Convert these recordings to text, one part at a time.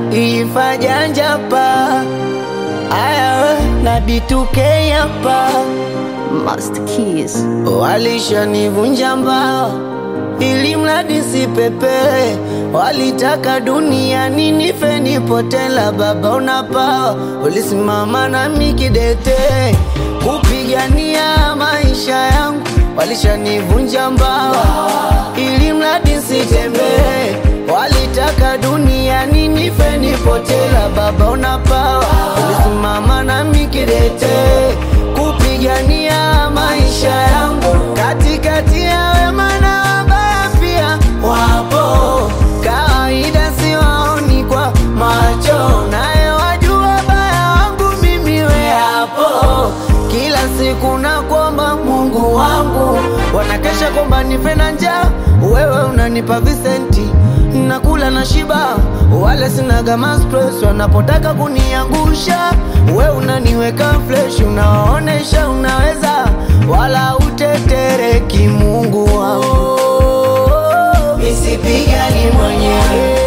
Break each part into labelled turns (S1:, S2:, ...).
S1: ifajanjapa aya na B2K hapa
S2: Master Keys.
S1: Walishanivunja mbao ili mradi sipepe, walitaka duniani nife nipotela. Baba unapawa, ulisimama nami kidete kupigania maisha yangu. Walishanivunja mbao ili mradi sitembee, walitaka duniani nife nipotela. Baba unapawa, ulisimama nami kidete kupigania maisha yangu katikati ya wema na wabaya pia wapo, kawaida siwaoni kwa macho, naye wajua baya wangu mimi we hapo. Kila siku nakuomba Mungu wangu, wanakesha kwamba nife na njaa, wewe unanipa visenti nakula na shiba, wale sinaga stress wanapotaka kuniangusha, we unaniweka fresh, unawaonesha unaweza, wala utetereki. Mungu wangu, nisipigani mwenyewe,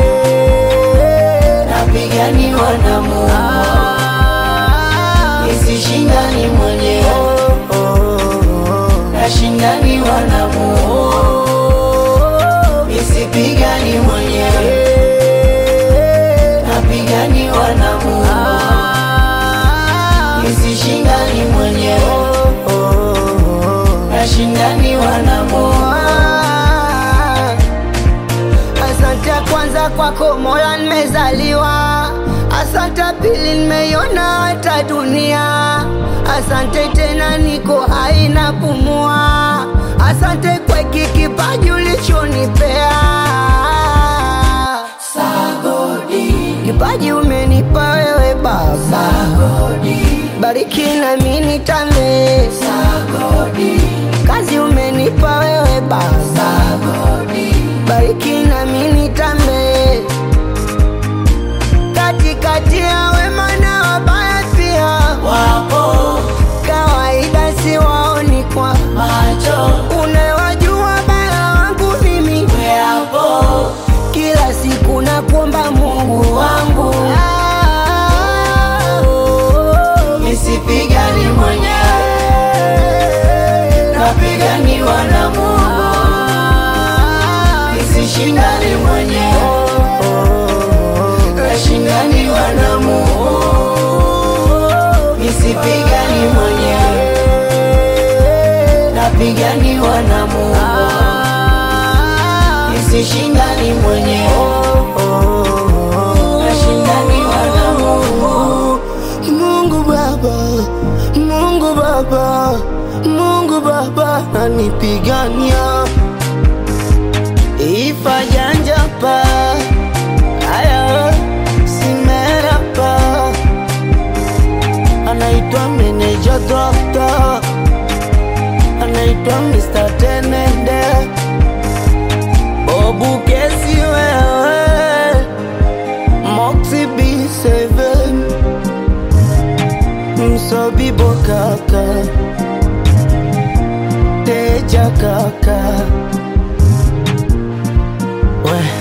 S1: napiganiwa na Mungu, nisishindani mwenyewe, nashindaniwa na Mungu nisipigani mwenyewe, napiganiwa na Mungu, nisishindani mwenyewe, nashindaniwa na Mungu. Asante kwanza kwako Mola, nimezaliwa. Asante pili, nimeiona hata dunia. Asante tena, niko hai na pumua. Asante kwa hiki kipaji ulichonipea. Sagodi, kipaji umenipa wewe Baba. Sagodi, bariki na mimi nitambe. Sagodi, kazi umenipa wewe Baba. Sagodi, bariki na mimi nitambe. Katikati ya wema na wabaya pia wapo, kawaida siwaoni kwa macho, unawajua baya wangu mimi weapo, kila siku nakuomba Mungu wangu nisipigani mwenyewe, napiganiwa na Mungu, nisishindani mwenyewe, nashindaniwa na Mungu, nisipigani mwenyewe, napiganiwa na Mungu, nisishindani mwenyewe, nashindaniwa na Mungu. Mungu Baba, Mungu Baba, Mungu Baba anipigania ifajanjapa aya simerapa anaitwa meneja dokta anaitwa Mr. Tenende Bobu kesi wewe Moxie B7 Msobibo kaka Teja kaka We